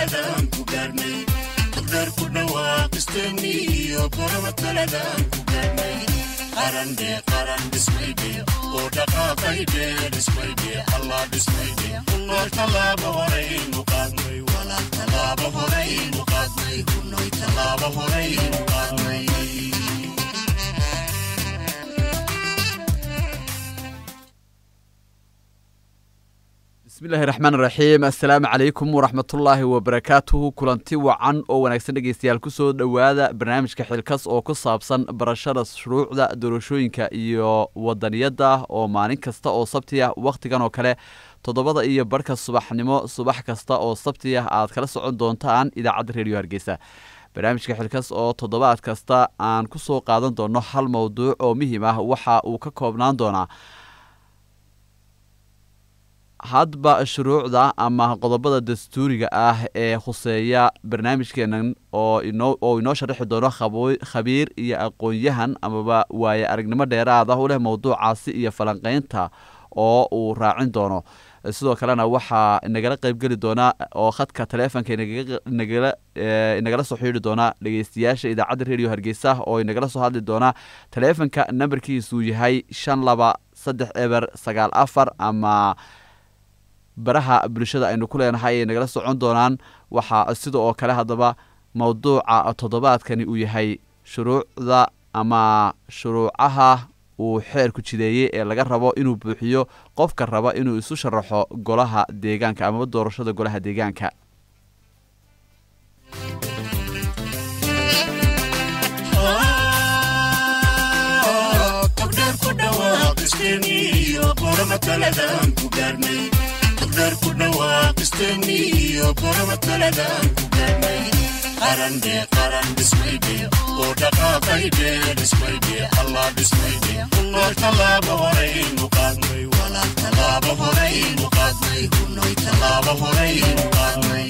taladaan ku gaarnay dugdheer ku dhawaaqisteenni iyo goraba taladaan ku gaarnay qarandhe qaran dhismaydhe oo dhaqaaqaydhe dhismaydhe allah dhismaydhe kunoy tallaaba horaynu qaadnay walaal tallaaba horaynu qaadnay kunoy tallaaba horaynu qaadnay bismillahi raxmaan raxiim assalaamu calaykum waraxmatullaahi wabarakaatuhu kulanti wacan oo wanaagsan dhegeystayaal kusoo dhowaada barnaamijka xilkas oo ku saabsan barashada shuruucda doorashooyinka iyo wadaniyadda oo maalin kasta oo sabti ah wakhtigan oo kale toddobada iyo barhka subaxnimo subax kasta oo sabti ah aad kala socon doontaan idaacadda reediyo hargeysa barnaamijka xilkas oo toddobaad kasta aan kusoo qaadan doono hal mowduuc oo muhiim ah waxa uu ka koobnaan doonaa hadba shuruucda ama qodobada dastuuriga ah ee khuseeya barnaamijkeenan oo inoo inoo sharaxi doono khabiir iyo aqoon-yahan amaba waaye aragnimo dheeraad ah u leh mowduucaasi iyo falanqeynta oo uu raacin doono sidoo kalena waxaa inagala qeybgeli doona oo khadka taleefonka nagala inagala soo xidhiiri doona dhegeystayaasha idaacadda reediyo hargeysa oo inagala soo hadli doona taleefonka nambarkiisuu yahay shan laba saddex eber sagaal afar ama baraha bulshada aynu ku leenahay ay nagala socon doonaan waxaa sida oo kale haddaba mowduuca toddobaadkani uu yahay shuruucda ama shuruucaha uu xeerku jideeyey ee laga rabo inuu buuxiyo qofka raba inuu isu sharaxo golaha deegaanka amaba doorashada golaha deegaanka dugdheer ku dhawaaqisteenni iyo goraba taladaan ku gaarnay qarandhe qaran dhismaydhe oo dhaqaaqaydhe dhismaydhe allah dhismaydhe kunoy tallaaba horaynu qaadnay walaal tallaaba horaynu qaadnay kunoy tallaaba horaynu qaadnay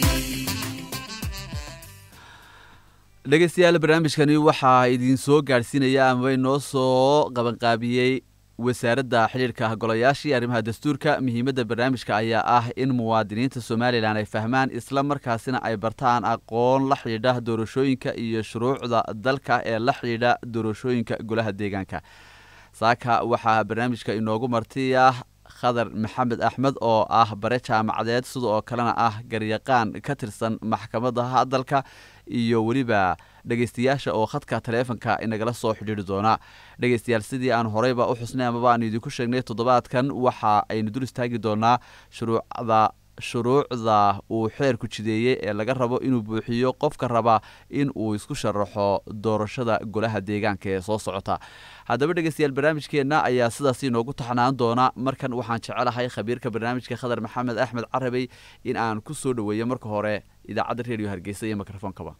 dhegeystayaal barnaamijkani waxaa idiin soo gaadhsiinaya amaba inoo soo qabanqaabiyey wasaaradda xidhiirka golayaashii arrimaha dastuurka muhiimadda barnaamijka ayaa ah in muwaadiniinta somalilan ay fahmaan isla markaasina ay bartaan aqoon la xidhiidha doorashooyinka iyo shuruucda dalka ee la xidhiidha doorashooyinka golaha deegaanka saaka waxaa barnaamijka inoogu marti ah khadar maxamed axmed oo ah bare jaamacadeed sida oo kalena ah garyaqaan ka tirsan maxkamadaha dalka iyo weliba dhegeystayaasha oo khadka taleefonka inagala soo xidhiiri doona dhegeystayaal sidii aan horeyba u xusnay amaba aan idinku sheegnay toddobaadkan waxa aynu dul istaagi doonaa shuruucda shuruucda uu xeerku jideeyey ee laga rabo inuu buuxiyo qofka raba in uu isku sharaxo doorashada golaha deegaanka ee soo socota haddaba dhegeystayaal barnaamijkeenna ayaa sidaas inoogu taxnaan doona markan waxaan jecelahay khabiirka barnaamijka khadar maxamed axmed carabey in aan ku soo dhoweeyo marka hore idaacadda reediyo hargeysa iyo mikrofoonkaba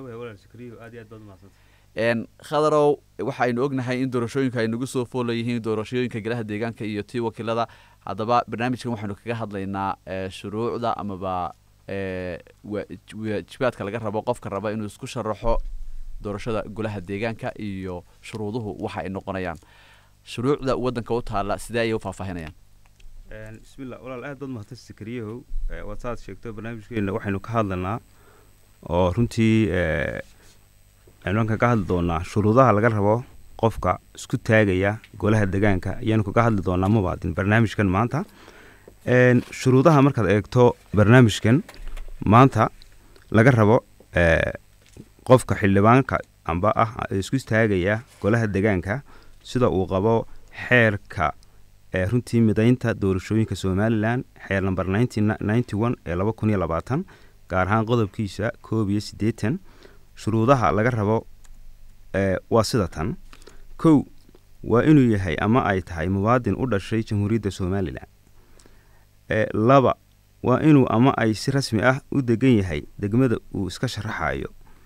khadarow waxaynu ognahay in doorashooyinka ay nagu soo foola yihiin doorashooyinka golaha deegaanka iyo tii wakiilada haddaba barnaamijkan waxaynu kaga hadlaynaa shuruucda amaba waajibaadka laga rabo qofka raba inuu isku sharaxo doorashada golaha deegaanka iyo shuruuduhu waxa ay noqonayaan shuruucda wadanka u taala sidee ayay u faahfaahinayaan bismillah walaal aad baad mahadsan sakariyahow waad saad sheegto barnaamijkeena waxaynu ka hadlanaa oo runtii aynu kaga hadli doonaa shuruudaha laga rabo qofka isku taagaya golaha degaanka ayaanu kaga hadli doonaa mubaadin barnaamijkan maanta shuruudaha markaad eegto barnaamijkan maanta laga rabo qofka xildhibaanka amba ah isku taagaya golaha degaanka sida uu qabo xeerka runtii midaynta doorashooyinka somalilan xeer namber ee laba kun iyo labaatan gaar ahaan qodobkiisa koob iyo siddeetan shuruudaha laga rabo waa sida tan kow waa inuu yahay ama ay tahay muwaadin u dhashay jamhuuriyadda somalilan laba waa inuu ama ay si rasmi ah u degan yahay degmada uu iska sharaxayo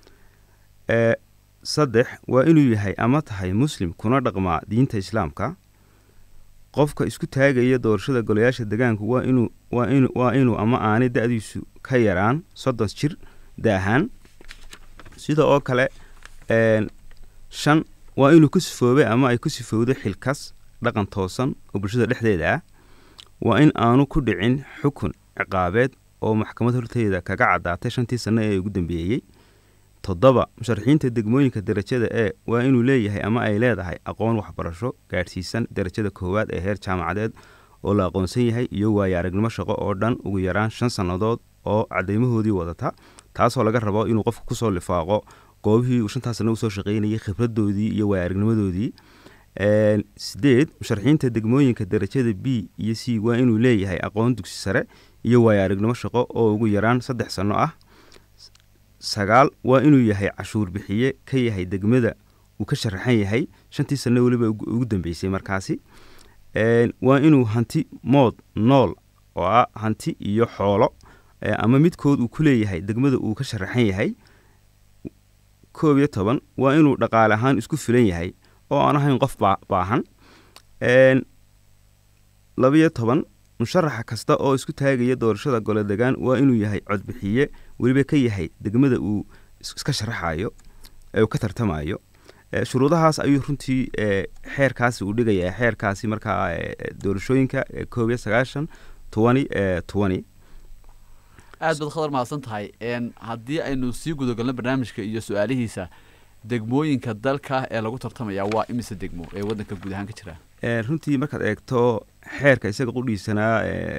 saddex waa inuu yahay ama tahay muslim kuna dhaqmaa diinta islaamka qofka isku taagaya doorashada golayaasha degaanku waa inuu waa in waa inuu ama aanay da-diisu ka yaraan soddon jir daahaan sida oo kale shan waa inuu ku sifoobay ama ay ku sifowdo xilkas dhaqan toosan oo bulshada dhexdeeda ah waa in aanu ku dhicin xukun ciqaabeed oo maxkamad horteeda kaga caddaatay shantii sanno ee ugu dambeeyey toddoba musharaxiinta degmooyinka derajada e waa inuu leeyahay ama ay leedahay aqoon waxbarasho gaadhsiisan derajada koowaad ee heer jaamacadeed oo la aqoonsan yahay iyo waayo aragnimo shaqo oo dhan ugu yaraan shan sannadood oo cadeymahoodii wadata taasoo laga rabo inuu qofku kusoo lifaaqo goobihii uu shantaas sanno usoo shaqaynayay khibradoodii iyo waayo aragnimadoodii sideed musharaxiinta degmooyinka derajada b iyo c waa inuu leeyahay aqoon dugsi sare iyo waayo aragnimo shaqo oo ugu yaraan saddex sanno ah sagaal waa inuu yahay cashuur bixiye ka yahay degmada uu ka sharaxan yahay shantii sanno weliba ugu dambeysay markaasi waa inuu hanti mood nool oo ah hanti iyo xoolo ama midkood uu ku leeyahay degmada uu ka sharaxan yahay koob iyo toban waa inuu dhaqaale ahaan isku filan yahay oo aan ahayn qof baahan labiyo toban musharaxa kasta oo isku taagaya doorashada gole degaan waa inuu yahay codbixiye weliba ka yahay degmada uu iska sharaxayo ee uu ka tartamayo shuruudahaas ayuu runtii xeerkaasi uu dhigayaa xeerkaasi markaa doorashooyinka koob iyo sagaashan tobani tobani aad baad khadar mahadsan tahay haddii aynu sii gudagalno barnaamijka iyo su-aalihiisa degmooyinka dalka ee lagu tartamaya waa imise degmo ee waddanka guud ahaan ka jira runtii markaad eegto xeerka isaga qudhiisanaa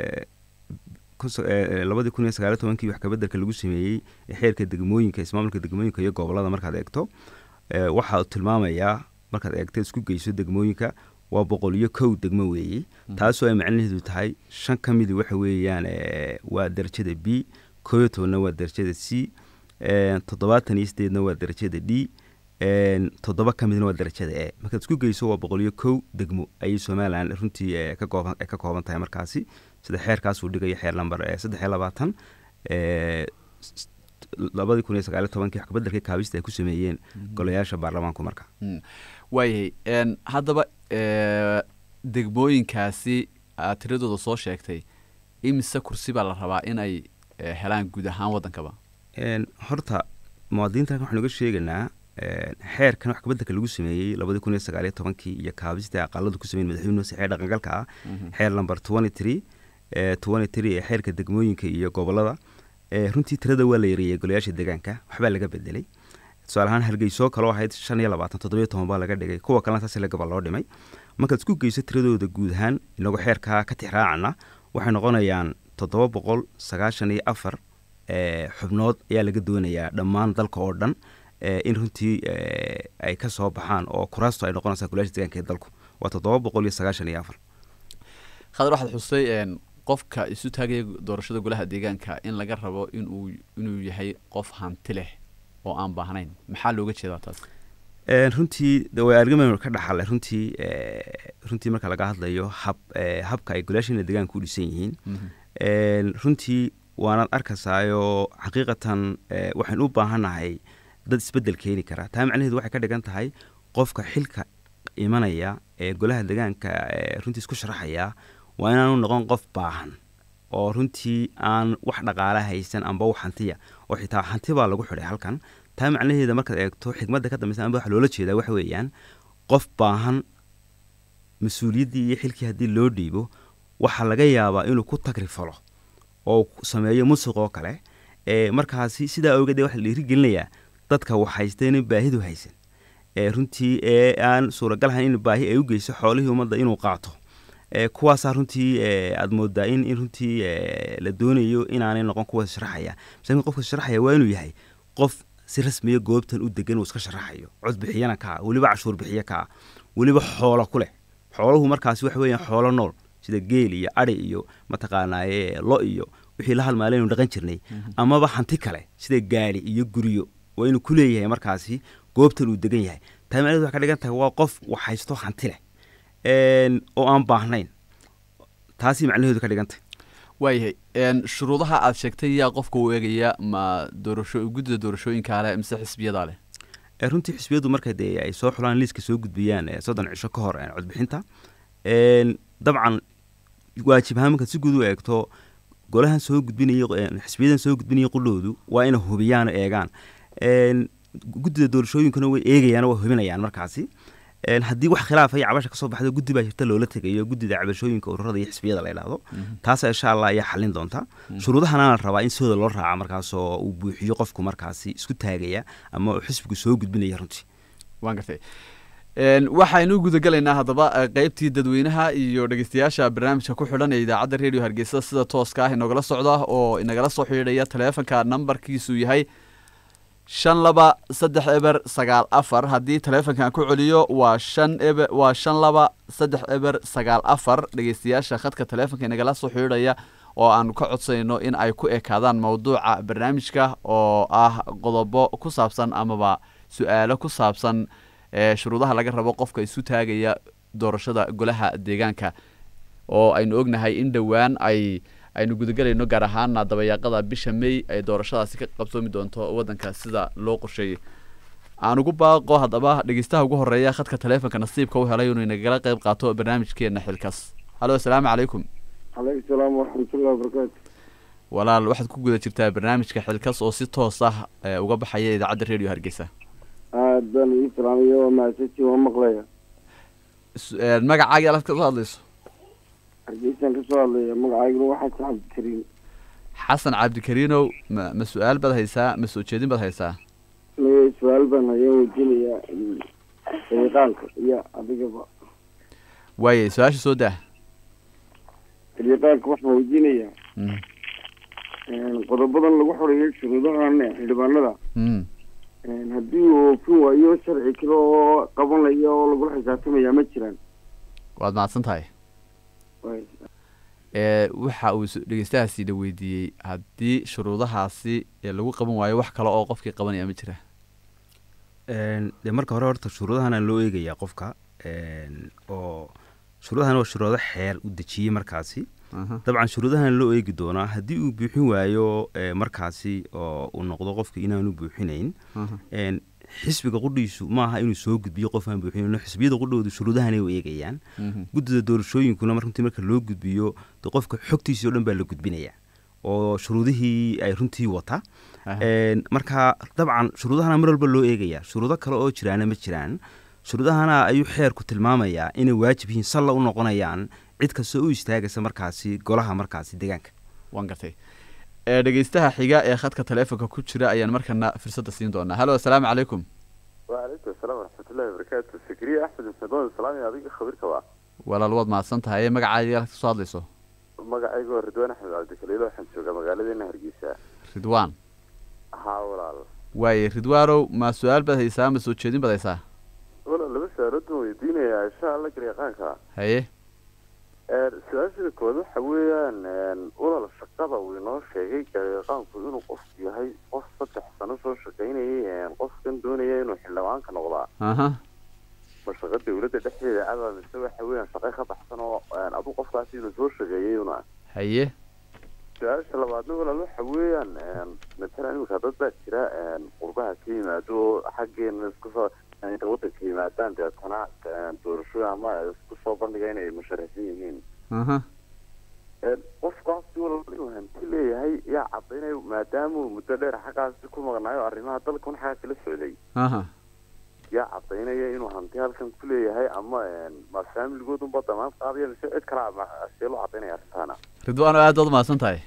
labadii kun iyo sagaaliyo tobankii wax kabedelka lagu sameeyey xeerka degmooyinka ismaamulka degmooyinka iyo gobolada markaad eegto waxa uu tilmaamayaa markaad eegto isku geyso degmooyinka waa boqol iyo kow degmo weeye taasoo ay macnaheedu tahay shan ka midi waxa weeyaan waa darajada b koo iyo tobanna waa darajada c toddobaatan iyo sideedna waa darajada d toddoba ka midna waa darajada e markaad isku geyso waa boqol iyo kow degmo ayay somalilan runtii ka kooban ka kooban tahay markaasi sida xeerkaasuu dhigayo xeer lamber saddex iyo labaatan labadii kun iyo sagaaliyo tobankii wax kabedelkii kaabista ay ku sameeyeen golayaasha baarlamaanku marka waayahay haddaba degmooyinkaasi aad tiradooda soo sheegtay imise kursi baa la rabaa in ay helaan guud ahaan waddankaba horta muwaadiniinta waxaan uga sheegaynaa xeerkan wax kabedelka lagu sameeyey labadii kun iyo sagaaliyo tobankii iyo kaabista aqaladu ku sameyen madaxweyne hoose xeer dhaqangalka ah xeer lamber twenty three twenty three ee xeerka degmooyinka iyo gobolada runtii tirada waa la yareeyey golayaasha deegaanka waxbaa laga bedelay tusaale ahaan hargeysoo kaloo ahayd shan iyo labaatan toddobiyo toban baa laga dhigay kuwa kalena saas lagaba loo dhimay markaad isku geyso tiradooda guud ahaan inagu xeerkaa ka tixraacana waxay noqonayaan toddoba boqol sagaashan iyo afar xubnood ayaa laga doonayaa dhammaan dalka oo dhan in runtii ay ka soo baxaan oo kuraastu ay noqonaysaa golayaasha deegaanka ee dalku waa toddoba boqol iyo sagaashan iyo afar khadar waxaad xustay qofka isu taagaya doorashada golaha deegaanka in laga rabo inuu inuu yahay qof hanti leh oo aan baahnayn maxaa looga jeedaa taas runtii way argama ka dhaxale runtii runtii marka laga hadlayo hab habka ay golayaashana deegaanka u dhisan yihiin runtii waanaad arkaysaayoo xaqiiqatan waxaynu u baahannahay dad isbedel keeni kara taa macnaheedu waxay ka dhigan tahay qofka xilka imanaya ee golaha deegaanka runtii isku sharaxaya waa inaanu noqon qof baahan oo runtii aan wax dhaqaala haysan amba wax hantiya oo xitaa hanti baa lagu xidhay halkan taa macnaheeda markaad eegto xikmadda ka dambeysa amba waxa loola jeedaa waxa weeyaan qof baahan mas-uuliyaddii iyo xilkii haddii loo dhiibo waxaa laga yaabaa inuu ku tagrifalo oo sameeyo musuq oo kale markaasi sidaa awgeed waxa la dhiirigelinayaa dadka wax haystayna baahidu haysan runtii ee aan suuragal ahayn in baahi ay u geyso xoolihii ummadda inuu qaato kuwaasaa runtii aad moodaa in in runtii la doonayo inaanay noqon kuwa sharaxaya masakin qofka sharaxaya waa inuu yahay qof si rasmiya goobtan u degan uu iska sharaxayo cod bixiyana kaa weliba cashuur bixiye kaa weliba xoolo ku leh xooluhu markaasi waxa weeyaan xoolo nool sida geel iyo adhi iyo mataqaanaaye lo iyo wixii la halmaalaynu dhaqan jirnay amaba hanti kale sida gaali iyo guryo waa inuu ku leeyahay markaasi goobtan uu degan yahay taa macnaheed waxay ka dhigan tahay waa qof wax haysto hanti leh oo aan baahnayn taasi macnaheedu ka dhigantay waayahay shuruudaha aad sheegtay yaa qofka u eegaya ma doorasho guddida doorashooyinkaa leh mise xisbiyadaa leh runtii xisbiyadu marka dee ay soo xulaan liiska soo gudbiyaan soddon cisho ka hor codbixinta dabcan waajib ahaan markaad si guud u eegto golahan soo gudbinaya xisbiyadan soo gudbinaya qudhoodu waa inay hubiyaan eegaan guddida doorashooyinkuna way eegayaan waa hubinayaan markaasi Een, haddii wax khilaafa iyo cabasha kasoo baxdo guddi baa jirta loola tegayo guddida cabashooyinka ururada iyo xisbiyada la yidhaahdo taasa insha allah ayaa xalin doonta shuruudahana la rabaa in sidooda loo raaca markaasoo uu buuxiyo qofku markaasi isku taagaya ama uu xisbigu soo gudbinaya runtii waan gartay Een, waxaynu gudagelaynaa haddaba eh, qeybtii dadweynaha iyo dhegeystayaasha barnaamijka ku xidhan ee idaacadda radio hargeysa sida tooska ah inagala socda oo inagala soo xidhiidhaya taleefanka nambarkiisu yahay shan laba saddex eber sagaal afar haddii taleefankan ku celiyo waa shan eber waa shan laba saddex eber sagaal afar dhegeystayaasha khadka taleefanka inagala soo xidhiidhaya oo aanu ka codsanayno in ay ku ekaadaan mowduuca barnaamijka oo ah qodobo ku saabsan amaba su-aalo ku saabsan ee shuruudaha laga rabo qofka isu taagaya doorashada golaha deegaanka oo aynu ognahay in dhowaan ay aynu gudagelayno gaar ahaana dabayaaqada bisha may ay doorashadaasi ka qabsoomi doonto wadanka sida loo qorsheeyey aan ugu baaqo haddaba dhegeystaha ugu horeeya khadka taleefonka nasiibka u helay inuu inagala qayb qaato barnaamijkeena xilkas halo asalaamu calaykum calaykum salaam waraxmatullahi wabarakaatu walaal waxaad ku guda jirtaa barnaamijka xilkas oo si toos ah ee, uga baxaya idaacadda radio hargeysa aad baan ii salaamaya waa mahadsantiin waa maqlaya Su- ee, magacaaga alaad kasoo hadlayso hargeysaan kasoo hadlaya magacayguna waxaa saxab karin xasan cabdikariinow ma ma su-aal baad haysaa ma soo jeedin baad haysaa maya su-aal baan hayaan weydiinayaa xiliqaanka iyo adigaba waaye su-aasha soo daa xiliqaanka waxaan weydiinayaa Mm, qodobadan lagu xoreeyo shuruudahan xildhibaanada mm. haddii uu oofin waayo sharci kale oo qabanaya oo lagula xisaabtamaya ma jiraan waad mahadsan tahay Waay. ee waxa uu s- dhegeystahaasi la weydiiyey haddii shuruudahaasi ee lagu qaban waayo wax kale oo qofkii qabanaya ma jira Een, dee marka hore horta shuruudahana loo eegayaa qofka een, oo shuruudahan waa shuruudo xeer u dejiyey markaasi Aha. dabcan shuruudahan loo eegi doonaa haddii uu buuxin waayo ee, markaasi oo uu noqdo qofka inaanu buuxinayn Aha. een, xisbiga qudhiisu maaha inuu soo gudbiyo qof aan buuxinayn xisbiyada qudhoodu shuruudahanay u eegayaan Mhm. guddida doorashooyinkuna mar runtii marka loo gudbiyo de qofka xogtiisii o dhan baa la gudbinaya oo shuruudihii ay runtii wata Aha. Een, marka dabcan shuruudahana mar walba loo eegaya shuruudo kale oo jiraana ma jiraan shuruudahana ayuu xeerku tilmaamayaa inay waajib yihiin salla u noqonayaan cid kastoo u istaagaysa markaasi golaha markaasi deegaanka waan gartay ee dhegeystaha xiga ee khadka taleefonka ku jira ayaan markana fursadda siin doonaa halo asalaamu calaykum وعليكم السلام ورحمة الله وبركاته سكرية أحمد مسدون السلام يا أبيك خبير كوا walaal waad mahadsan tahay magacaaga alaad kasoo hadlayso magacaygu ridwaan axmed cabdikaliil waxaan joogaa magaaladeena hargeysa ridwaan haa walaal waaye ridwaanow ma su-aal baad haysaa ma soo jeedin baad haysaa walaal laba su-aalood baan weydiinayaa insha allah garyaqaanka haye su-aashada kood waxa weeyaan walaal shaqada uu inoo sheegay garyaqaanku inuu qofku yahay qof saddex sano soo shaqaynayay qofkan doonaya inuu xildhibaanka noqdaa aha ma shaqa dawladda dhexdeeda adaa mise waxa weeyaan shaqa ka baxsan oo adu qofkaasi inuu soo shaqeeyay una haye su-aasha labaadna walaal waxa weeyaan matalan imika dad baa jira qurbaha ka yimaado oo xaggeena isku soo inta wadanka yimaadaan deetana doorashooyin ama isku soo bandhiga inay musharaxiin yihiin aha qofkaasi walaal inuu hanti leeyahay yaa cadaynaya maadaama uu muddo dheer xaggaasi ku maqnaayo arrimaha dalkan xaggaa kala socday aha yaa cadaynaya inuu hanti halkan ku leeyahay ama ma faamiligoodunba damaad qaadaya mise cid kalaa ma see loo cadaynaya arrintaana ridwaan aad baad mahadsan tahay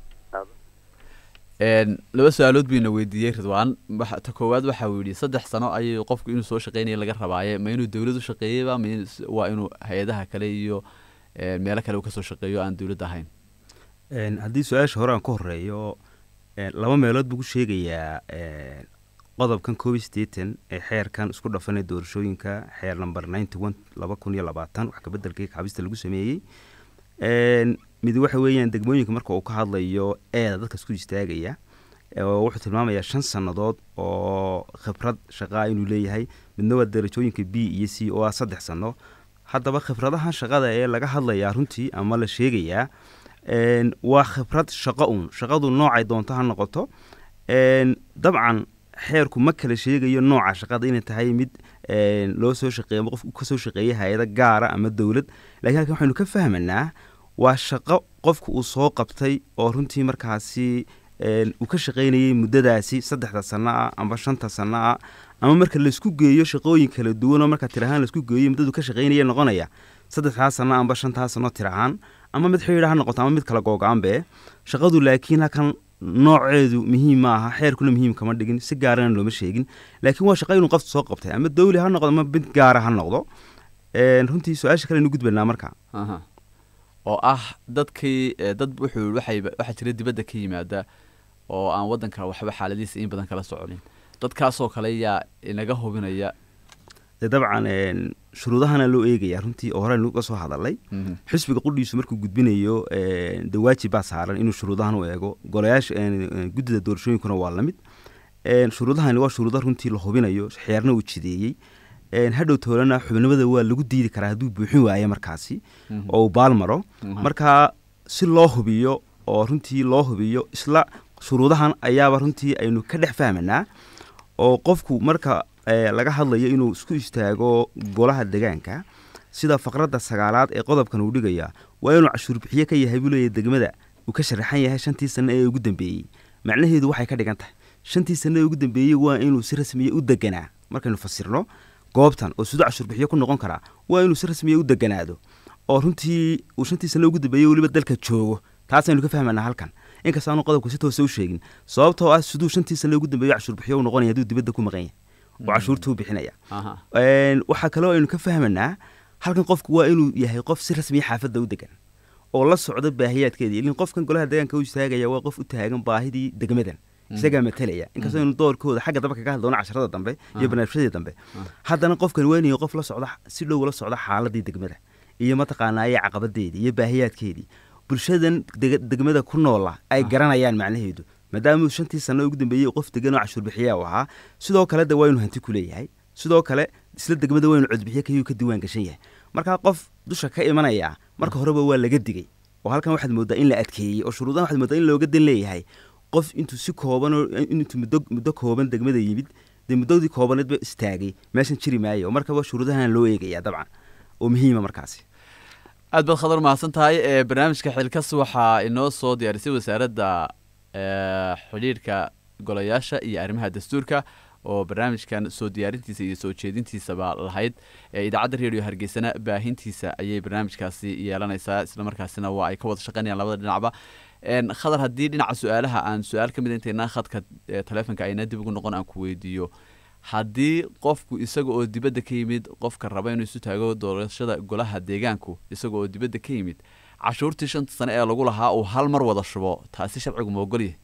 Een, laba su-aalood buyna weydiiyey ridwaan waxa- ta koowaad waxa uu yidhi saddex sano ayuu qofku inuu soo shaqeynaya laga rabaaye ma inuu dowlad u shaqeeyeyba ma in- waa inuu hay-adaha kale iyo een, meelo kale uu kasoo shaqeeyo aan dowlad ahayn Een, haddii su-aasha hore aan ka horeeyo een, laba meelood buu ku sheegayaa een, qodobkan koob iyo siddeetan ee xeerkan isku dhafanay doorashooyinka xeer number ninety one laba kun iyo labaatan wax kabedelkii kabista lagu sameeyey Een, mid waxa weeyaan degmooyinka marka uu ka hadlayo eeda dadka isku istaagaya oo wuxuu tilmaamayaa shan sannadood oo khibrad shaqaa inuu leeyahay midna waa darajooyinka b iyo c oo ah saddex sano haddaba khibradahan shaqada ee laga hadlayaa runtii ama la sheegayaa een, waa khibrad shaqo uun shaqadu noocay doonto ha noqoto een, dabcan xeerku ma kala sheegayo nooca shaqada inay tahay mid een, loo soo shaqeeyo ama qof kasoo shaqeeya hay-ada gaara ama dowlad laakiin halkan waxaynu ka fahmanaa waa shaqo qofku uu soo qabtay oo runtii markaasi een, uu ka shaqaynayay muddadaasi saddexda sano ah amba shanta sano ah ama marka laisku geeyo shaqooyin kala duwan oo marka tirahaan laisku geeyo muddadu ka shaqaynaya noqonaya saddexdaa sano amba shantaa sano tirahaan ama mid xidhiidha ha noqoto ama mid kala googo-aanbe shaqadu laakiin halkan nooceedu muhiim ma aha xeerkuna muhiim kama dhigin si gaarana looma sheegin laakiin waa shaqa inuu qofta soo qabtay ama dawli ha noqdo ama mid gaara ha noqdo Een, runtii su-aasha kale aynu gudbanaa marka aha oo ah dadkii eh, dad wuxuu waxay waxaa jira dibadda ka yimaada oo aan waddanka waxba xaaladiisa in badan kala soconin dadkaasoo kale yaa inaga hubinaya dee dabcan een, shuruudahana loo eegaya runtii oo hore aynu ka soo hadalay Mhm. xisbiga qudhiisu markuu gudbinayo een, dee waajib baa saaran inuu shuruudahan u eego golayaasha een, een, guddida doorashooyinkuna waa la mid Een, shuruudahani waa shuruudo runtii la hubinayo xeerna uu jideeyey Een, hadhow toolana xubnimada waa lagu diidi karaa hadduu buuxin waayo markaasi Mhm. oo uu baal maro Mhm. marka si loo hubiyo oo runtii loo hubiyo isla shuruudahan ayaaba runtii aynu ka dhex fahmanaa oo qofku marka eh, laga hadlayo inuu isku istaago golaha degaanka sida faqradda sagaalaad ee qodobkan uu dhigaya waa inuu cashuur bixiye ka yahay buu leeyahay degmada uu ka sharaxan yahay shantii sano ee ugu dambeeyey macnaheedu waxay ka dhigan tahay shantii sano ee ugu dambeeyey waa inuu si rasmiya u deganaa markaynu fasirno goobtan oo siduu cashuur bixiye ku noqon karaa waa inuu si rasmiya u deganaado oo runtii uu shantii sano ugu dambeeyey weliba dalka joogo taasaynu ka fahmanaa halkan inkastaanu qodobku si toose u sheegin sababtoo ah siduu shantii sano ugu dambeeyo cashuur bixiyo u noqonaya hadduu dibadda ku maqan yahay oo cashuurtuu bixinaya aha Een, waxaa kaloo aynu ka fahmanaa halkan qofku waa inuu yahay qof si rasmiya xaafadda u degan oo la socda baahiyaadkeedii ilin qofkan golaha deegaanka u istaagaya waa qof u taagan baahidii degmadan isagaa matalaya inkastoo aynu doorkooda xagga dambe kaga hadloono casharada dambe iyo barnaamijyadii dambe haddana qofkan waa inuu yahay qof la socda si dhow la socda xaaladii degmada iyo mataqaanaaye caqabadeedii iyo baahiyaadkeedii bulshadan deg- degmada ku noola ay garanayaan macnaheedu maadaama uu shantii sano ugu dambeeyey qof degan oo cashuur bixiya u ahaa sidoo kale de waa inuu hanti ku leeyahay sidoo kale isla degmada waa inuu codbixiye kayuu ka diiwaan gashan yahay markaa qof dusha ka imanaya marka horeba waa laga digay oo halkan waxaad moodaa in la adkeeyey oo shuruudahan waxaad moodaa in looga dan leeyahay qof intuu si kooban oo intuu muddo muddo kooban degmada yimid dee muddadii koobaneedba istaagay meeshan jiri maayo markaba shuruudahan loo eegaya dabcan oo muhiima markaasi aad baad khadar mahadsan tahay ee barnaamijka xilkas waxaa inoo soo diyaarisay wasaaradda ee, xidhiidhka golayaasha iyo arrimaha dastuurka oo barnaamijkan soo diyaarintiisa iyo soo jeedintiisaba lahayd ee idaacadda redio hargeysana baahintiisa ayay barnaamijkaasi yeelanaysaa islamarkaasina waa ay ka wada shaqaynayaan labada dhinacba Een, khadar haddii dhinaca su-aalaha aan su-aal ka mid intaynaa khadka ee, taleefonka ayna dib ugu noqon aan ku weydiiyo haddii qofku isaga oo dibadda ka yimid qofka raba inuu isu taago doorashada golaha deegaanku isaga oo dibadda ka yimid cashuurtii shanta sane ee lagu lahaa uu hal mar wada shubo taasi sharcigu ma ogolyahay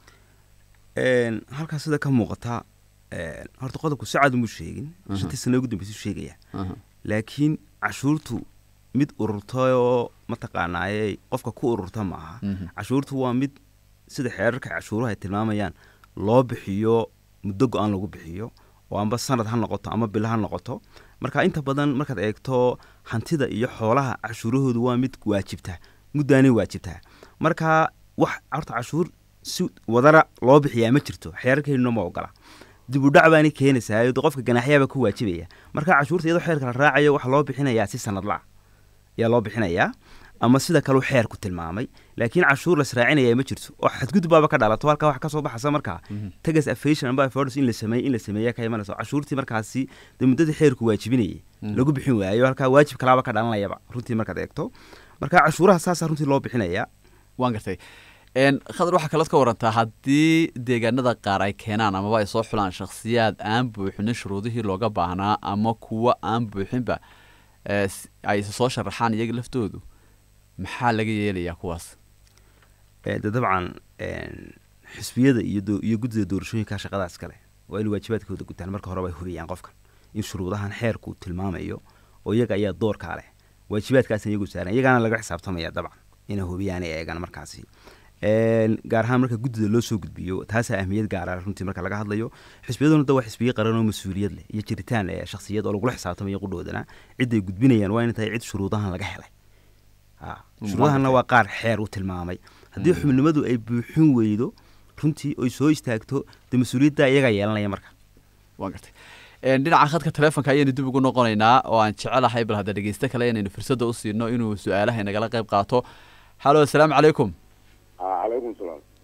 Een, halkaas sida ka muuqata een, horta qodobku si cad umuu sheegin Aha. shantii sano ugu dambeysuu sheegaya Aha. laakiin cashuurtu mid ururta oo mataqaanaaye qofka ku ururta ma aha Mhm. cashuurtu waa mid sida xeerarka cashuuraha ay tilmaamayaan loo bixiyo muddo go-aan lagu bixiyo oo amba sanad ha noqoto ama bilo ha noqoto marka inta badan markaad eegto hantida iyo xoolaha cashuurahoodu waa mid waajibta muddaanay waajibtaa marka wax horta cashuur si wadara loo bixiyaa ma jirto xeerarkeennuna ma ogola dib u dhac baanay keenaysaa de qofka ganaaxyaaba ku waajibaya marka cashuurta iyadoo xeerka la raacayo waxaa loo bixinayaa si sanadla ayaa loo bixinayaa ama sida kaleu xeerku tilmaamay laakiin cashuur lasraacinaya ma jirto oo xadgudubbaaba ka dhalato halkaa wax ka soo baxasa markaa tagas affation amba affordance in la sameey in la sameeya ka imanayso cashuurtii markaasi dee muddadii xeerku waajibinayay lagu bixin waayo halkaa waajib kalaaba ka dhalanayaba runtii markaad eegto marka cashuuraha saasaa runtii loo bixinayaa waan gartay Een, khadar waxaa kalood ka warantaa haddii deegaanada qaar ay keenaan amaba ay soo xulaan shakhsiyaad aan buuxinin shuruudihii looga baahnaa ama kuwa aan buuxinba ee, s- ay soo sharaxaan iyaga laftoodu maxaa laga yeelayaa kuwaas Eh, de dabcan een, xisbiyada iyo doo- iyo guddida doorashooyinka shaqadaas kale waa in waajibaadkooda gutaan marka horeba ay hubiyaan qofkan in shuruudahan xeerku tilmaamayo oo iyaga ayaa doorkaa leh waajibaadkaasna iyagu saaran iyagaana laga xisaabtamaya dabcan inay hubiyaan ay eegaan markaasi Een, gaar ahaan marka guddida loo soo gudbiyo taasaa ahmiyad gaara runtii marka laga hadlayo xisbiyaduna da waa xisbiyo qaran oo mas-uuliyad leh iyo jiritaan eh, shakhsiyad oo lagula xisaabtamayo qudhoodana ciday gudbinayaan waa inay tahay cid shuruudahan laga helay Ha, Mm, shuruudahanna waa waa qaar xeer u tilmaamay haddii xubnimadu ay buuxin weydo runtii oy soo istaagto dee mas-uuliyadda iyagaa yeelanaya marka waan gartay Een, dhinaca khadka taleefonka ayaynu dib ugu noqonaynaa oo aan jecelahay bal hadda dhegeyste kale inaynu fursadda u siino inuu su-aalaha inagala qayb qaato halo asalaamu calaykum calaykum salaam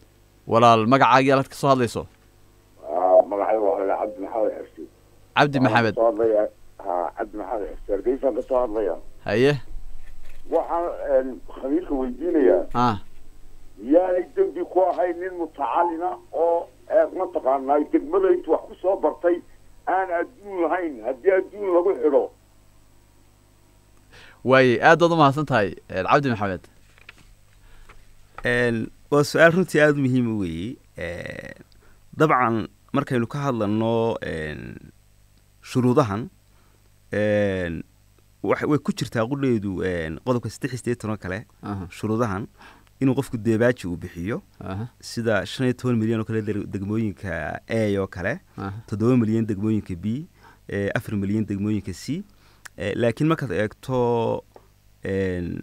walaal magacaaga yaalaad ka soo hadlayso magacayga waa cabdi maxamed xirsi cabdi maxamed soo hadlaya ha cabdi maxamed xirsi hargeysaan ka soo hadlaya haye waxaan khamiirka weydiinayaa ah miyaanay dembi ku ahayn nin mutacalina oo mataqaanaa degmada intu wax ku soo bartay aan adduun lahayn haddii adduun lagu xidho waaye aad baad umahadsan tahay eh, cabdi maxamed Een, waa su-aal runtii aada u muhiima weeye Een, dabcan markaynu ka hadlano een, shuruudahan een, wax- way ku jirtaa qudheedu een, qodobka saddex iyo siddeetan oo kale Aha, shuruudahan inuu qofku deebaaji uu bixiyo aha, sida shan iyo toban milyan oo kale deg- degmooyinka a oo kale aha. toddoba milyan degmooyinka b eh, afar milyan degmooyinka c Eh, laakiin markaad eegto een,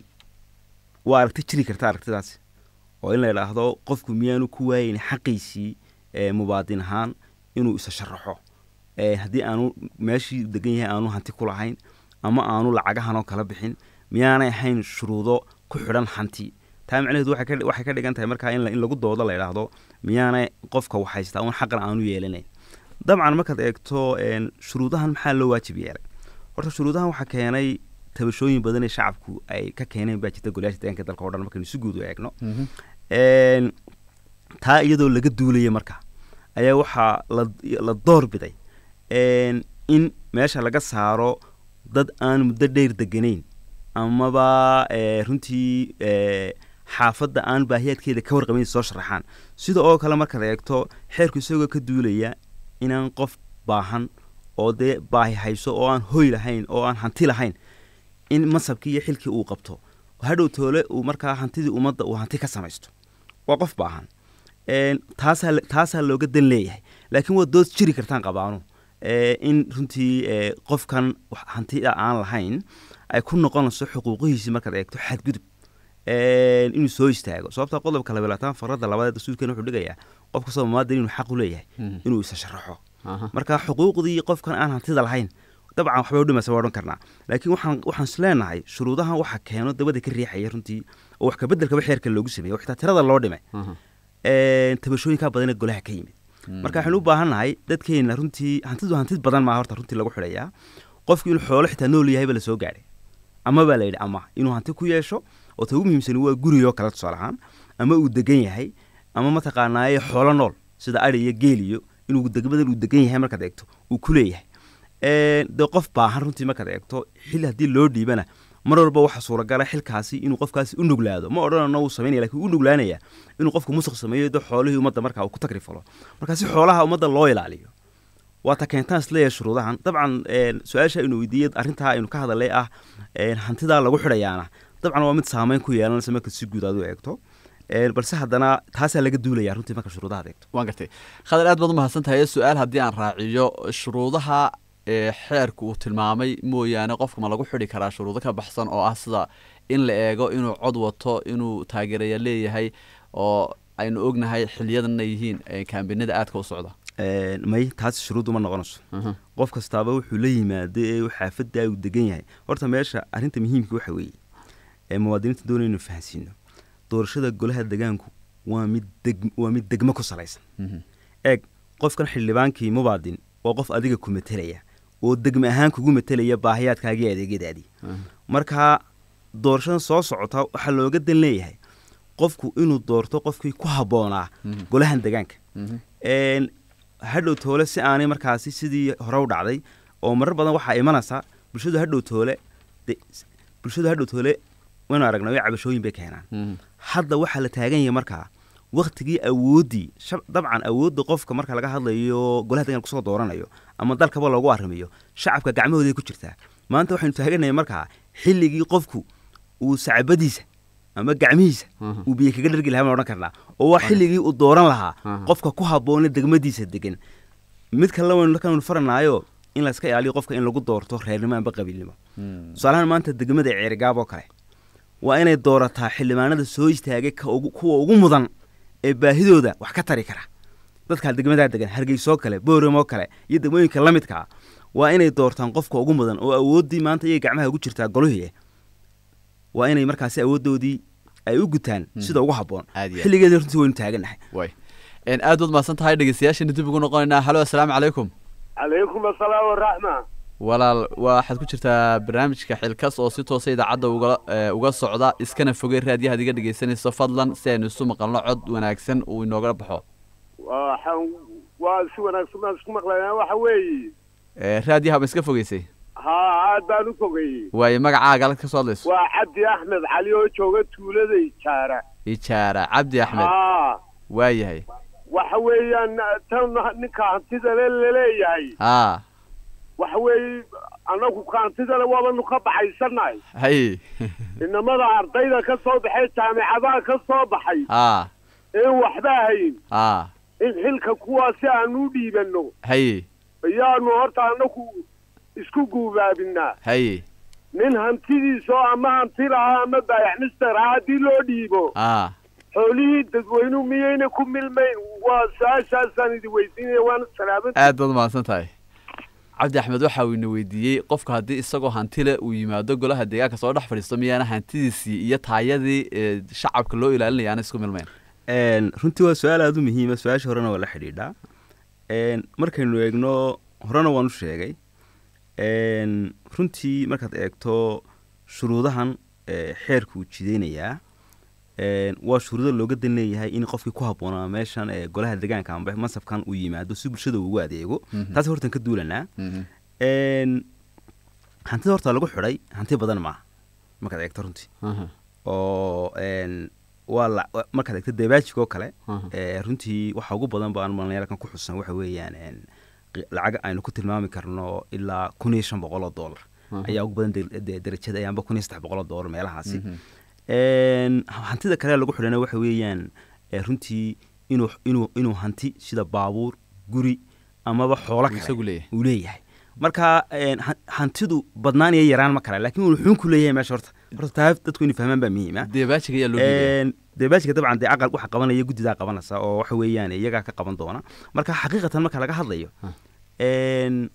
waa aragti jiri karta aragtidaasi oo in la idhaahdo qofku miyaanu ku waayeyn xaqiisii eh, mubaadin ahaan inuu isa sharaxo Eh, haddii aanu meeshii degan yahay aanu hanti ku lahayn ama aanu lacagahanoo kala bixin miyaanay ahayn shuruudo ku xidhan hanti taa macnaheedu waxay ka- waxay ka dhigan tahay markaa in la- in lagu doodo la idhaahdo miyaanay qofka waxhaystaa un xaqan aanu yeelanayn dabcan markaad eegto een, shuruudahan maxaa loo waajib yeelay horta shuruudahan waxaa keenay tabashooyin badan ee shacabku ay ka keeneen baa jirta golayaasha deegaanka dalka oo dhan markaynu si guud u eegno Mhm. Een, taa iyadoo laga duulaya marka ayaa waxaa la la door biday een, in meesha laga saaro dad aan muddo dheer deganayn amaba eh, runtii eh, xaafadda aan baahiyaadkeeda ka warqabayn soo sharaxaan sida oo kale markaad eegto xeerku isagoo ka duulaya inaan qof baahan oo dee baahi hayso oo aan hoy lahayn oo aan hanti lahayn in masabkii iyo xilkii uu qabto hadhow toole uu markaa hantidii ummadda uu hanti ka samaysto waa qof baahan Een, taasaa la- taasaa looga dan leeyahay laakiin waa dood jiri kartaan qabaanu Ee, in runtii ee, qofkan wax hantida aan lahayn ay ku noqonayso xuquuqihiisii markaad eegto xadgudub Een, inuu soo istaago sababta qodobka labaatan farada labaad ee dastuurkeena wuxuu dhigayaa qof kastoo muwaadin inuu xaq u leeyahay Mhm. inuu isa sharaxo Aha. marka xuquuqdii qofkan aan hantida lahayn dabcan waxbay udhimaysa waa odhan karnaa laakiin waxaan waxaan is leenahay shuruudahan waxa keeno dabada ka riixaya runtii oo wax kabeddelkaba xeerka loogu sameeyey oo xitaa tirada loo dhimay Aha. Een, tabashooyinkaa badan ee golaha ka yimid marka waxaynu u baahannahay dadkeena runtii hantidu hantid badan maa horta runtii lagu xidhayaa qofku inuu xoolo xitaa nool yahayba la soo gaadhay ama baa la yidhi ama inuu hanti ku yeesho oo ta ugu muhiimsani waa gurigoo kale tusaale ahaan ama uu degan yahay ama mataqaanaaye xoolo nool sida ari iyo geel iyo inuu degmadan uu degan yahay markaad eegto uu ku leeyahay Een, dee qof baahan runtii markaad eegto xil haddii loo dhiibana mar walba waxaa suuragala xilkaasi inuu qofkaasi u nuglaado ma odhanano uu samaynaya lakin u nuglaanaya inuu qofku musuq sameeyo de xoolihii ummadda markaa uu ku tagrifalo marka si xoolaha ummadda loo ilaaliyo waa ta keentaan isleeyahay shuruudahan dabcan een, su-aasha aynu weydiiyey arrintaa aynu ka hadalay ah een, hantidaa lagu xidhayaana dabcan waa mid saameyn ku yeelanaysa marka si guud aad u eegto Een, balse haddana taasaa laga duulaya runtii marka shuruudaha aad eegto waan gartay khadar aad baad umahadsan tahay su-aal haddii aan raaciyo shuruudaha ee xeerku uu tilmaamay mooyaane qofka ma lagu xidhi karaa shuruudo ka baxsan oo ah sida in la eego inuu cod wato inuu taageeraya leeyahay oo aynu ognahay xiliyadanna yihiin ee kaambinada aadka u socda Een, may taasi shuruuddu ma noqonayso Aha. qof kastaaba wuxuu la yimaado ee uu xaafadda uu degan yahay horta meesha arrinta muhiimka waxa weeye ee muwaadiniinta doonaya inuu fahansiino doorashada golaha degaanku waa mid deg waa mid degmo ku salaysan Mhm. eeg qofkan xildhibaankii mubaadin waa qof adiga ku metelaya oo degme ahaan kugu metelaya baahiyaadkaagii adeegyadaadii Aha. marka doorashadan soo socota waxaa looga dan leeyahay qofku inuu doorto qofkii ku habboonaa Mhm. golahan degaanka Mhm. Een, hadhow toole si aanay markaasi sidii hore u dhacday oo marar badan waxaa imanaysa bulshadu hadhow toole de- bulshadu hadhow toole waynu aragnay way cabashooyin bay keenaan Mhm. hadda waxaa la taagan yahay markaa waktigii awooddii shab- dabcan awoodda qofka marka laga hadlayo golaha deegaanka kusoo dooranayo ama dalkaba loogu arrimayo shacabka gacmahooday ku jirtaa maanta waxaynu taaganahay markaa xilligii qofku uu sacbadiisa ama gacmihiisa Aha. uu biyo kaga dhargi lahaa baan odhan karnaa oo waa xilligii uu dooran lahaa Aha. qofka ku habboone degmadiisa degan mid kale waynu kanu faranaayo in la iska ilaaliyo qofka in lagu doorto reernimo amba qabiilnimo Mhm. tusaalahaan maanta degmada ceerigaab oo kale waa inay doorataa xildhibaanada soo istaagay ka ugu- kuwa ugu mudan ee baahidooda wax ka tari kara dadka degmadaa degan hargeysoo kale booramoo kale iyo degmooyinka la midka ah waa inay doortaan qofka ugu mudan oo awooddii maanta iyay gacmaha ugu jirtaa golihii waa inay markaasi awooddoodii ay u gutaan sida ugu habboon Aad iyo aad. xilligeeda runtii waynu taaganahay way een aad waad mahadsan tahay dhegeystayaashana dib ugu noqonaynaa halo assalaamu calaykum calaykum asalaam waraxma walaal waxaad ku jirtaa barnaamijka xilkas oo si toosa idaacadda uga ee, uga socda iskana fogey raadiyahaad iga dhegeysanayso fadlan si aynu isu maqalno cod wanaagsan uu inooga baxo waxaan waa si wanaagsan baan isku maqlaynaa waxa weeye Ee, raadiyaha ma iska fogeysay haa aad baan u fogayey waayo magacaaga halka ka soo hadlayso waa cabdi axmed cali oo jooga tuulada ijaara ijaara cabdi axmed haa waayahay waxa weeyaan tan ninka hantida le laleeyahay haa waxa weeye annagu ka hantida le waabanu ka baxaysannahay hay inamada ardayda ka soo baxay jaamicadaha ka soo baxay haa een waxba hayn haa in xilka kuwaasi aanu u dhiibanno hay ayaanu horta annagu isku guubaabinaa hay nin hantidiisa oo ama hanti lahaa ama baayaxmister ah haddii loo dhiibo haa xoolihii dadweynuhu miyayna ku milmayn waa su-aashaasaan idin weydiinaya waana salaaman aad baad mahadsan tahay cabdi axmed waxa uu ina weydiiyey qofka haddii isagoo hanti leh uu yimaado golaha deegaanka soo dhex fadhiisto miyaana hantidiisii iyo taayadii ee, shacabka loo ilaalinaya aan isku milmayn Een, runtii waa su-aal aada u muhiima su-aasha horena waa la xidhiidhaa Een, markaynu eegno horena waan u sheegay Een, runtii markaad eegto shuruudahan ee, xeerku uu jideynayaa Een, waa shuruudo looga dan leeyahay in qofkii ku habboonaa meeshan ee golaha deegaanka amba mansabkan uu yimaado si bulshada uu ugu adeego Mhm. taas hortan ka duulanaa Mhm. Een, hantida horta lagu xidhay hanti badan maaha markaad eegto runtii Aha. oo een, waa la wa- markaad eegto deebaajig oo kale Aha. ee, runtii waxa ugu badan baan malinayaalkan ku xusan waxa weeyaan een, qi- lacag aynu ku tilmaami karno ilaa kun iyo shan boqol oo dollar Aha. ayaa ugu badan de- de- derajada ayaanba kun iyo saddex boqol oo dollar meelahaasi Mhm. Een, hantida kale lagu xidhana waxa weeyaan ee, runtii inuu inuu inuu hanti sida baabuur guri amaba xoolo Uu kale isagu leeyahay. uu leeyahay marka een, han- hantidu badnaan iyo yaraan ma kale laakiin uu xun ku leeyahay meesha horta horta taa dadku inay fahmaan baa muhiima deebaajiga ayaa loo dhiibaya Een, deebaajka dabcan dee aqal waxa qabanaya guddidaa qabanaysa oo waxa weeyaan iyagaa ka qaban doona marka xaqiiqatan marka laga hadlayo Ha. een,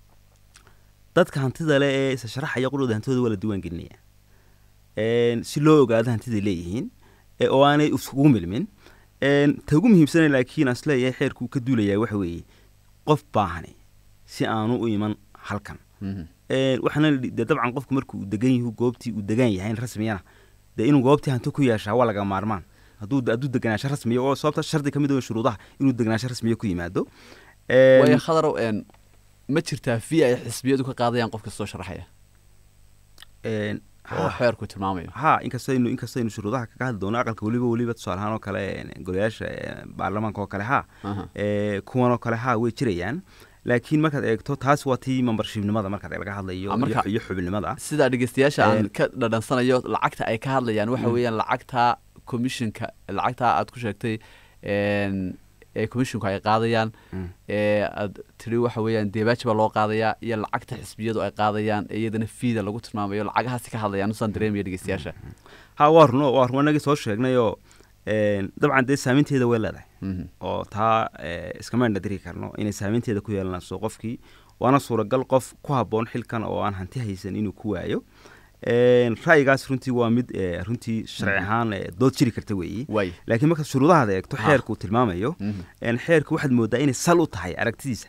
dadka hantida le ee isa sharaxaya qudhooda hantidooda waa la diiwaan gelinaya Een, si loo ogaado hantiday leeyihiin ee oo aanay iskugu milmin Een, ta ugu muhiimsana laakiin aan isleeyahay xeerku ka duulaya waxa weeye qof baahani si aanu u iman halkan Mhm. Een, waxaana la dhi- dee dabcan qofku markuu uu degan yahu goobtii uu degan yahay in rasmiyana dee inuu goobtii hanti ku yeeshaa waa laga maarmaan hadduu hadduu deganaansho rasmiya oo sababta shardi ka mid oo shuruudaha inuu deganaansho rasmiya ku yimaado Een, waayo khadarow een ma jirtaa fi ay xisbiyadu ka qaadayaan qofka soo sharaxaya een, oo ha- xeerku tilmaamayo ha inkastaynu inkastaynu shuruudaha kaga hadli doono aqalka weliba weliba tusaale ahaan oo kale een, golayaasha ee, baarlamaanka oo kale ha Aha. ee, kuwan oo kale ha way jirayaan laakiin markaad eegto taas waa tii membershipnimada markaad laga hadlayo Ah, marka- iyo- iyo xubinimada sidaa dhegeystayaasha aan Een- ka dhadhansanayo lacagta ay ka hadlayaan waxa weeyaan lacagta commissionka lacagta aad ku sheegtay een, ee commissionku ay qaadayaan Mm. ee aad tiri waxa weeyaan deebaaji baa loo qaadayaa iyo lacagta xisbiyadu ay qaadayaan ee iyadana fiida lagu tilmaamayo lacagahaasi ka hadlayaan usaan dareemaya dhegeystayaasha ha waa runo waa run anagii soo sheegnayoo een, dabcan dee saameynteeda way leedahay Mhm. oo taa ee, iskama indhadiri karno inay saameynteeda ku yeelanayso qofkii waana suuragal qof ku habboon xilkan oo aan hanti haysan inuu ku waayo Een, ra'yigaas runtii waa mid ee, runtii sharci ahaan ee, dood jiri karta weeyi waay laakiin markaad shuruudahaada eegto Ha. xeerku uu tilmaamayo Mhm. een, xeerku waxaad moodaa inay sal u tahay aragtidiisa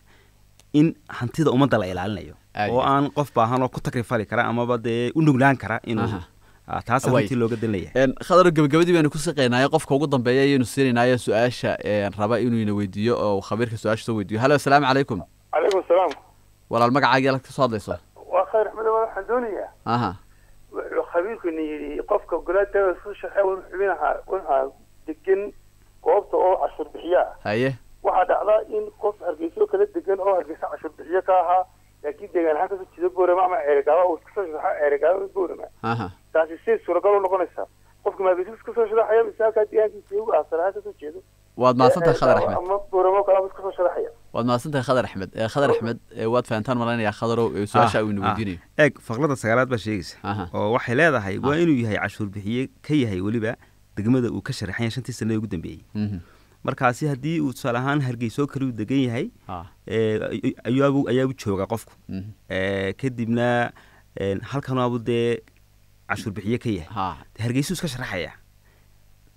in hantida ummadda la ilaalinayo Aad oo iyo aan qof baahan oo ku takrifali kara amaba dee u nuglaan kara inuu Aha. Ah, taasa Waay. runtii looga dan leeyahay Een, khadar gabagabadii baynu ku saqaynayo qofka ugu dambeeya ayaynu siinaynayo su-aasha een, raba inuu ina weydiiyo oo uu khabiirka su-aasha soo weydiiyo halo asalaamu calaykum calaykum salaam walaal magacaagii halka ka soo hadlayso waa khayr axmed waxaan doonayaa aha wuxuu khabiirkuna yidhi qofka golaada soo shaqeeya wuxuu xubinaha wuxuu degan goobta oo cashuur bixiya ah haye waxaa dhacdaa in qof hargeyso kala degan oo hargeysa cashuur bixiyo ka ahaa laakiin deegaan ahaan kasoo jeeda boorama ama ceerigaaba uu iska soo sharaxa ceerigaaba boorama aha taasi si suuragal u noqonaysaa qofka maageysa iska soo sharaxaya mise halkaa deegaankiisa iyagu asal ahaan kasoo jeedo waad mahadsantahay khadar Ceerigaabo axmed ama boorama kalaba iska soo sharaxaya waad mahadsantahay khadar axmed ee khadar axmed ee waad fahantaan malaynayaa khadarow ee su-aasha uu ina weydiinayo eeg faqrada sagaalaad baa sheegaysa Aha. oo waxay leedahay waa Ah. inuu yahay cashuur bixiye ka yahay weliba degmada uu ka sharaxan yahay shantii sanada ugu dambeeyey Mhm. markaasi haddii uu tusaale ahaan hargeysoo kale uu degan yahay Ah. ee, ay- ayaabu ayaabu jooga qofku Mhm. Ee, kadibna een, halkan waabu dee cashuur bixiye ka yahay ha dee hargeysuu iska sharaxaya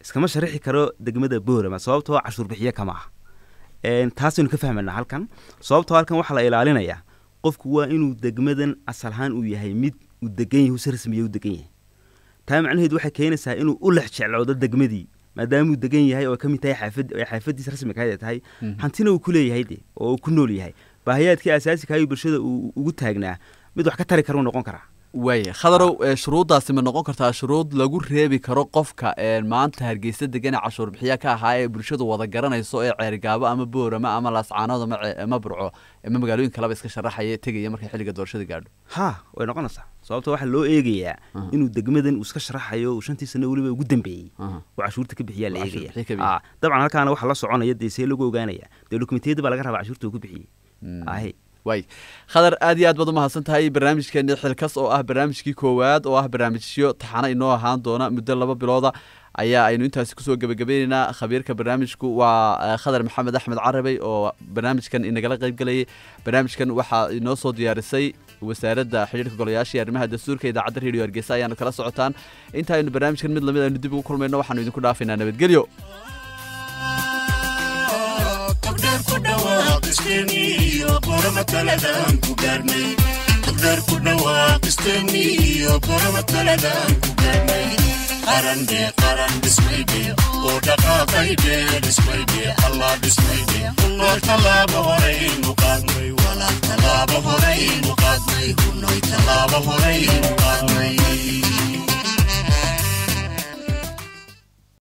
iskama sharaxi karo degmada boorama sababtoo cashuur bixiye kama ah Een, taasaynu ka fahmanaa halkan sababtoo halkan waxaa la ilaalinayaa qofku waa inuu degmadan asal ahaan uu yahay mid uu degan yahay si rasmiya u degan yahay taa macnaheedu waxay keenaysaa inuu u lex jecloodo degmadii maadaamuu degan yahay oo ka mid tahay xaafad ay xaafadiisa rasmiga ay tahay hantina uu ku leeyahay de oo uu ku nool yahay baahiyaadkii asaasiga iyo bulshada uu ugu taagnaa mid wax ka tari kara uu noqon karaa waaya khadarow ee, shuruuddaasi ma noqon kartaa shuruud lagu reebi karo qofka ee maanta hargeysa degan ee cashuur bixiya ka ahaa ee bulshadu wada garanayso ee ceerigaabo ama boorama ama laascaanood ama ce- ama burco ama magaalooyin kaleba iska sharaxaya tegaya markay xilliga doorashada gaadho ha way noqonaysaa sababto waxaa loo eegayaa inuu degmadan uu iska sharaxayo uu shantii sano weliba ugu dambeeyey Aha. oo cashuurta ka bixiyaa la Oo cashuur eegaya bixiye ka bixiya. Ah, dabcan halkaana waxaa la soconaya dee see lagu ogaanaya dee dokumentiyada baa laga rabaa cashuurta uu ku bixiyey ahe waay khadar aad iyo aad baad umahadsan tahay barnaamijkeeni xilkas oo ah barnaamijkii koowaad oo ah barnaamijyo taxano inoo ahaan doona muddo laba bilooda ayaa aynu intaasi kusoo gebagabayneynaa khabiirka barnaamijku waa eh, khadar maxamed axmed carabey oo barnaamijkan inagala qayb gelayay barnaamijkan waxaa inoo soo diyaarisay wasaaradda xidhiirka golayaasha iyo arrimaha dastuurka idaacadda radio hargeysa ayaanu kala socotaan inta aynu barnaamijkan mid lamid aynu dib ugu kulmayno waxaanu idinku dhaafaynaa nabadgelyo togdheer ku dhawaaqisteen iyo boroma taladan ku gaarnay togdheer ku dhawaaqisteen iyo boroma taladan ku gaarnay qaran dee qaran dhismayde oo dhaqaaqayde dhismayde allah dhismayde hunoy tallaabo horaynu qaadnay walaal tallaabo horaynu qaadnay hunoy tallaabo horaynu qaadnay